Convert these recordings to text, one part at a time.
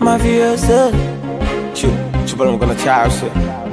mafioso chupa mkono chao shit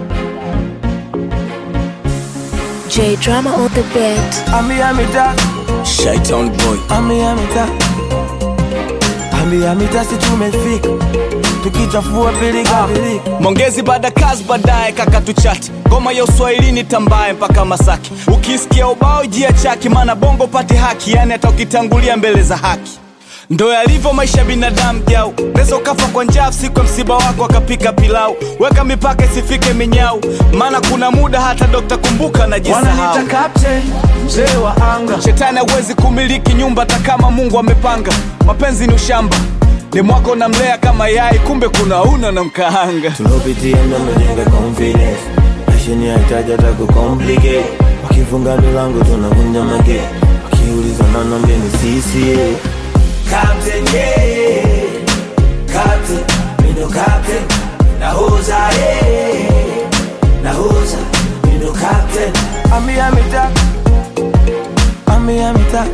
J Drama on the beat. ambia mita Shaitan boy ambia mita ambia mita si tumefika tukichafua pilika pilika Mongezi baada kazi baadaye kaka tuchati ngoma ya uswahilini tambaye mpaka Masaki ukisikia ubao jia chaki maana bongo pati haki yani hata ukitangulia mbele za haki ndo yalivyo maisha ya binadamu jau neza ukafa kwa njaa siku ya msiba wako akapika pilau weka mipaka isifike minyau maana kuna muda hata dokta kumbuka najisahau wananita captain mzee wa anga shetani hawezi kumiliki nyumba hata kama mungu amepanga mapenzi ni ushamba ni mwako namlea kama yai kumbe kuna una na mkaanga tulopitia ndo mejenga confidence mashini haitaji hata kucomplicate wakifunga milango tunavunja mage wakiuliza nanambia ni sisi Captain, yeah. Captain, mi ndo captain. Nahoza, yeah. Nahoza, mi ndo captain. Ambia mita Ambia mita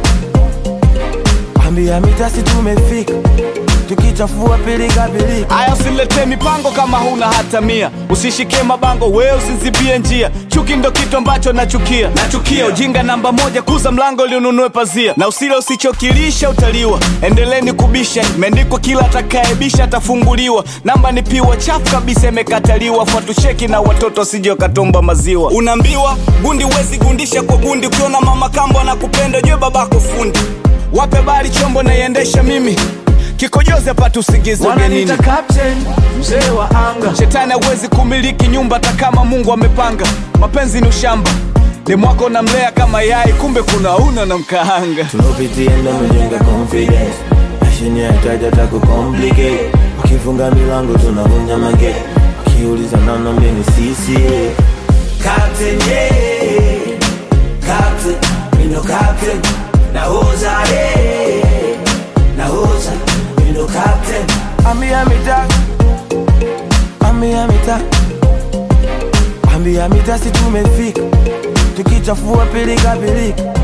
Ambia mita si tumefika tukichafua pilika pilika aya usiletee mipango kama huna hata mia usishike mabango wewe usizibie njia chuki ndo kitu ambacho nachukia nachukia ujinga namba moja kuza mlango liununue pazia na usile usichokilisha utaliwa endeleni kubisha imeandikwa kila atakaebisha atafunguliwa namba ni piwa chafu kabisa imekataliwa fuatusheki na watoto wasije wakatomba maziwa unaambiwa gundi wezi gundisha kwa gundi ukiona mama kambo anakupenda jue babako fundi wape bali chombo naiendesha mimi kikojozi apate usingizi ugenini wananita captain mzee wa anga shetani hawezi kumiliki nyumba hata kama mungu amepanga mapenzi ni ushamba ni mwako namlea kama yai kumbe kuna una na mkaanga tulopitia ndo mejenga confidence mashini haitaji hata kucomplicate wakifunga milango tunavunja mage wakiuliza nanambia ni sisi Captain, yeah. Captain, mi ndo captain. Nahoza, yeah. Nahoza, mi ndo captain. Ambia mita Ambia mita Ambia mita si tumefika tukichafua pilika pilika